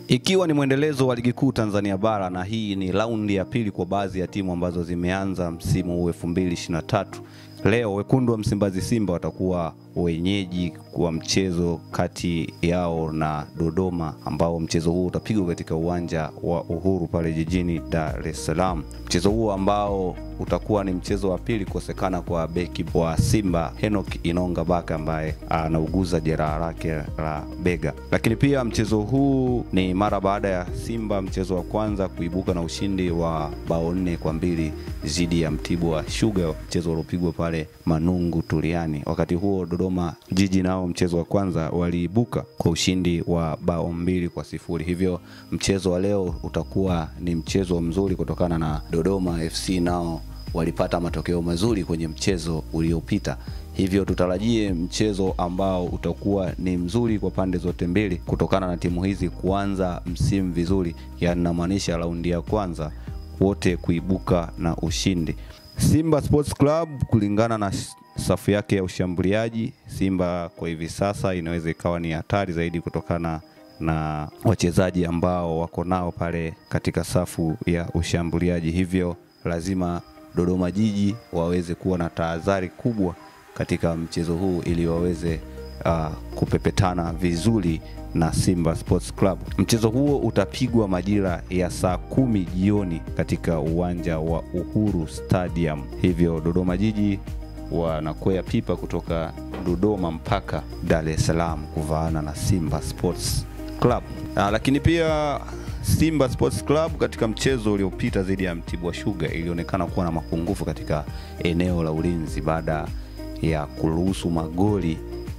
Ikiwa ni mwendelezo wa ligi kuu Tanzania bara na hii ni raundi ya pili kwa baadhi ya timu ambazo zimeanza msimu huu 2023. Leo wekundu wa Msimbazi Simba watakuwa wenyeji kwa mchezo kati yao na Dodoma, ambao mchezo huu utapigwa katika uwanja wa Uhuru pale jijini Dar es Salaam. Mchezo huu ambao utakuwa ni mchezo wa pili kukosekana kwa beki wa Simba Henok Inonga Baka ambaye anauguza jeraha lake la bega. Lakini pia mchezo huu ni mara baada ya Simba mchezo wa kwanza kuibuka na ushindi wa bao nne kwa mbili dhidi ya Mtibwa Sugar, mchezo uliopigwa pale Manungu Tuliani. Wakati huo Dodoma Jiji nao mchezo wa kwanza waliibuka kwa ushindi wa bao mbili kwa sifuri. Hivyo mchezo wa leo utakuwa ni mchezo mzuri kutokana na Dodoma FC nao walipata matokeo mazuri kwenye mchezo uliopita. Hivyo tutarajie mchezo ambao utakuwa ni mzuri kwa pande zote mbili kutokana na timu hizi kuanza msimu vizuri, yaani namaanisha raundi ya kwanza wote kuibuka na ushindi. Simba Sports Club kulingana na safu yake ya ushambuliaji, Simba kwa hivi sasa inaweza ikawa ni hatari zaidi kutokana na wachezaji ambao wako nao pale katika safu ya ushambuliaji. Hivyo lazima Dodoma Jiji waweze kuwa na tahadhari kubwa katika mchezo huu ili waweze uh, kupepetana vizuri na Simba Sports Club. Mchezo huo utapigwa majira ya saa kumi jioni katika uwanja wa Uhuru Stadium. Hivyo Dodoma Jiji wanakwea pipa kutoka Dodoma mpaka Dar es Salaam kuvaana na Simba Sports Club. Ah, lakini pia Simba Sports Club katika mchezo uliopita dhidi ya Mtibwa Sugar ilionekana kuwa na mapungufu katika eneo la ulinzi baada ya kuruhusu magoli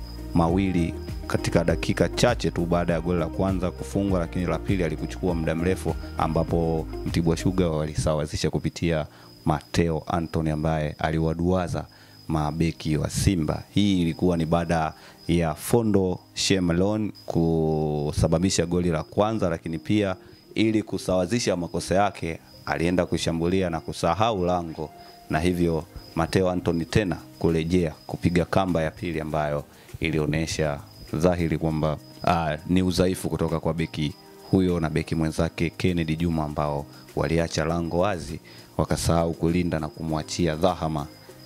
mawili katika dakika chache tu baada ya goli la kwanza kufungwa, lakini la pili alikuchukua muda mrefu, ambapo Mtibwa Sugar walisawazisha kupitia Mateo Anthony ambaye aliwaduaza mabeki wa Simba. Hii ilikuwa ni baada ya Fondo Shemalon kusababisha goli la kwanza, lakini pia ili kusawazisha makosa yake alienda kushambulia na kusahau lango, na hivyo Mateo Anthony tena kurejea kupiga kamba ya pili ambayo ilionyesha dhahiri kwamba ah, ni udhaifu kutoka kwa beki huyo na beki mwenzake Kennedy Juma ambao waliacha lango wazi wakasahau kulinda na kumwachia dhahama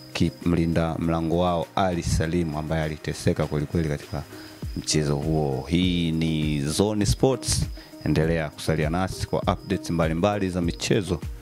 mlinda mlango wao Ali Salimu ambaye aliteseka kwelikweli katika mchezo huo. Hii ni Zone Sports, endelea kusalia nasi kwa updates mbalimbali za michezo